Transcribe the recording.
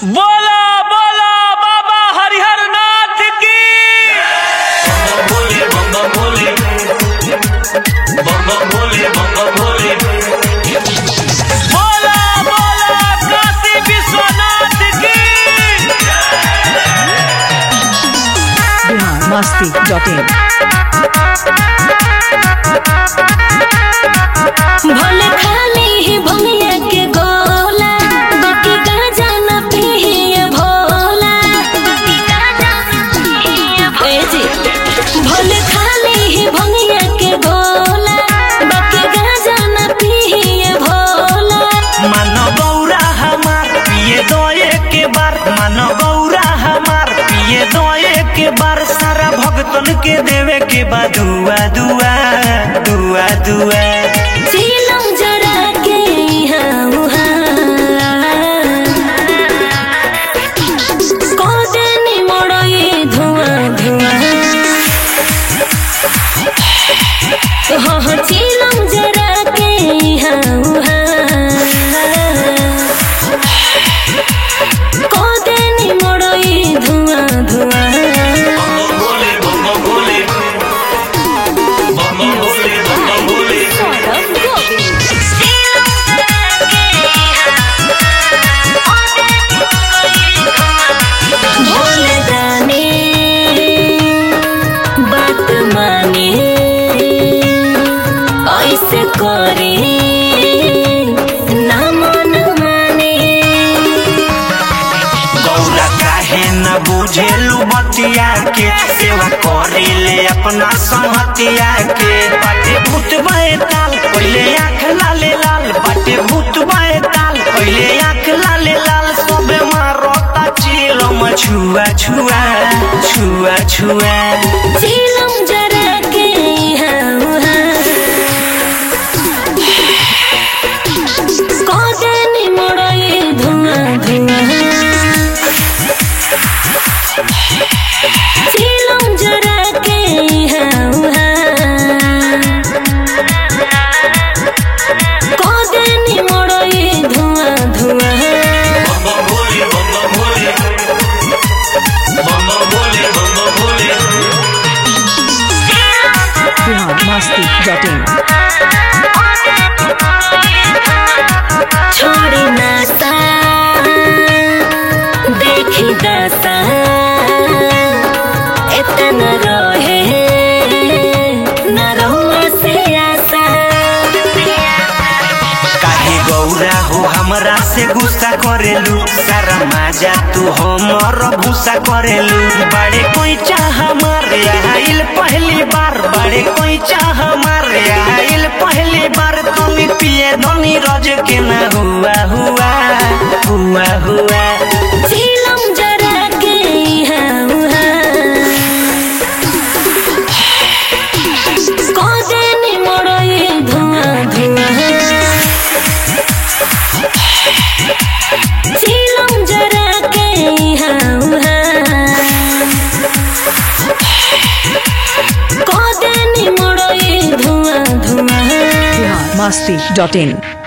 बोला बोला बाबा हरिहर नाथ की भोले बम भोले बम भोले बम भोले बोला बोला काशी विश्वनाथ की बिहार मस्ती डॉट इन भोले खाली ही भंगिया के गोला बाकी गाजा न पिए भोला बाकी गाजा न पिए ए जी भोले खाली ही भंगिया के गोला बाकी गाजा न पिए भोला मानो गौरा हमार पिए दो के बार मानो गौरा हमार पिए दो के बार सारा भगतन के देवे के बा दुआ दुआ दुआ दुआ सीलम जरा के यहाँ उहाँ कोदेनी मोड़ोई धुआं धुआं हो हो चीलम जरा के यहाँ उहाँ कोदेनी मोड़ोई धुआं धुआं भोले बम भोले बम भोले बम भोले भोले दाने बात माने ऐसे करे ना मन माने गौरा काहे न बुझेलू बतिया के सेवा करे ले अपना संहतिया के बाटे भूत ताल पहले आँख लाले लाल बाटे भूत ताल पहले आँख लाले लाल सबे मारता चिलम छुआ छुआ छुआ छुआ चीलम जरा के यहाँ उहाँ कोदेनी मोड़ोई धुआं धुआं चीलम जरा के यहाँ उहाँ कोदेनी मोड़ोई धुआं धुआं बम भोले बम भोले बम भोले बम भोले बिहार मस्ती डॉट इन छोड़ी नासा देखी दासा इतना रहे न रहुआ से आसा काहे गौरा हो हमरा से गुस्सा करेलू सारा माजा तू हमर भूसा करेलू बड़े कोई चाह मारे आइल पहली बार बड़े कोई चाह मारे आइल पहली बार तुम पिए धनी रज के ना हुआ हुआ हुआ हुआ झीलम जरा के यहाँ उहाँ कोदेनी मोड़ोई धुआं धुआं झीलम जरा के यहाँ उहाँ कोदेनी मोड़ोई धुआं धुआं बिहार मस्ती डॉट इन